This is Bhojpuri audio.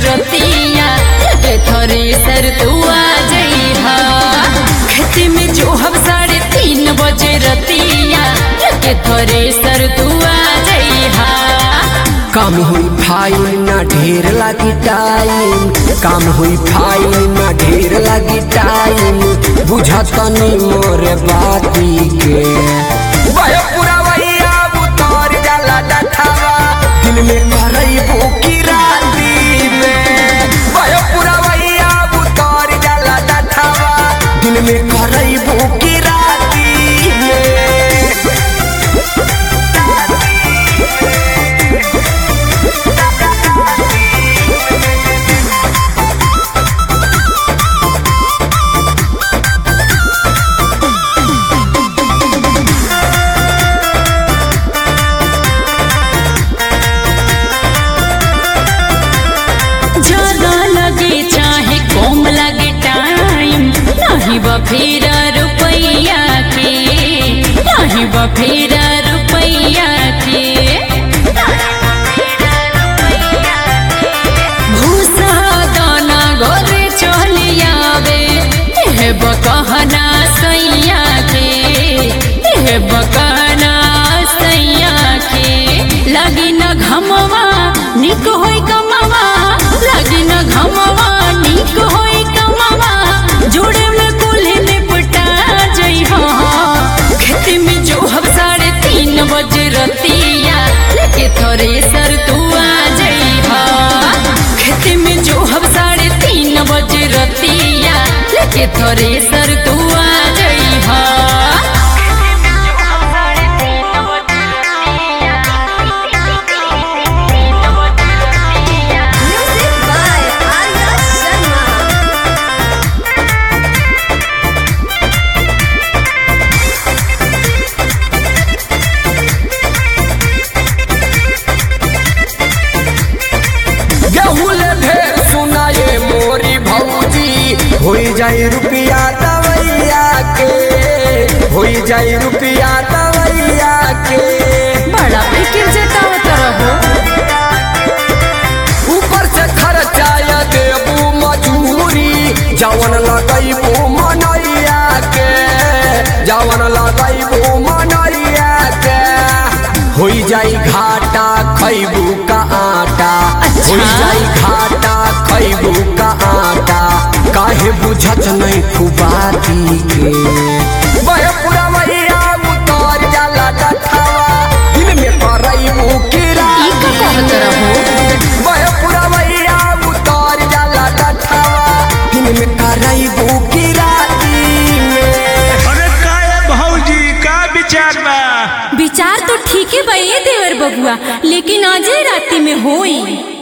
रतिया के थोरे सर तू आ जइहा खेती में जो हम साढ़े तीन बजे रतिया के थोरे सर तू आ जइहा काम हुई फाइन ना ढेर लागी टाइम काम हुई फाइन ना ढेर लागी टाइम बुझतनी मोर बाती के वह पूरा वैया उतर जाला डठावा दिन में करैबो की राती में वह पूरा वैया उतर जाला डठावा दिन में करैबो की राती में ज्यादा लगे चाहे कम लगे टाइम नहीं बफेरा रुपैया के नहीं बफेरा रुपैया के भूसा दाना घर चल आवे हे बकहना सैया के हे बकहना सैया के लगी न घमवा निक होई कमवा लगी न घमवा निक होई कमवा जोड़े में कुल्हे निपटा जइहा खेती में जो हम साढ़े तीन बजे रतिया लेके थोरे सर तू आ जइहा खेती में जो हम साढ़े तीन बजे रतिया लेके थोरे सर तू आ जइहा Music by Arya Sharma. गेहूं ले ढेर सुनाए मोरी भौजी होई जाई रुपिया दवैया के होई जाई रुपिया दवैया के बड़ा फिक्र जतावत रहो ऊपर से खर्चाया देबू मजूरी जवन लगैबू मनैया के जवन लगैबू मनैया के होई जाई घाटा खैबू का आटा अच्छा। होई जाई घाटा खैबू का आटा काहे बुझत नहीं खुबाती के वह पूरा मैया उतर जाला डठावा दिन में करैबू किरा ई का कहत रहो वह पूरा मैया उतर जाला डठावा दिन में करैबू की राती में अरे काय भौजी का विचार बा विचार तो ठीक है बे देवर बबुआ लेकिन आज राति में होई